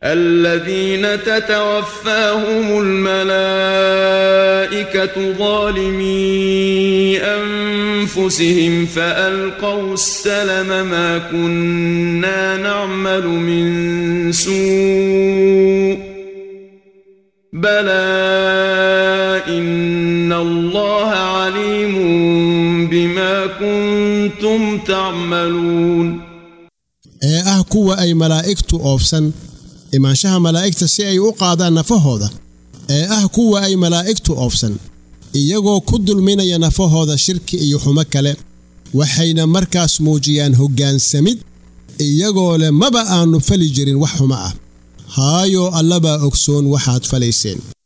الذين تتوفاهم الملائكة ظالمي أنفسهم فألقوا السلم ما كنا نعمل من سوء بلى إن الله عليم بما كنتم تعملون ee ah kuwa ay malaa'igtu oofsan imaanshaha malaa'igta si ay u qaadaan nafahooda ee ah kuwa ay malaa'igtu oofsan iyagoo ku dulminaya nafahooda shirki iyo xumo kale waxayna markaas muujiyaan hoggaansamid iyagoo leh maba aannu fali jirin wax xumo ah haayoo allabaa ogsoon waxaad falayseen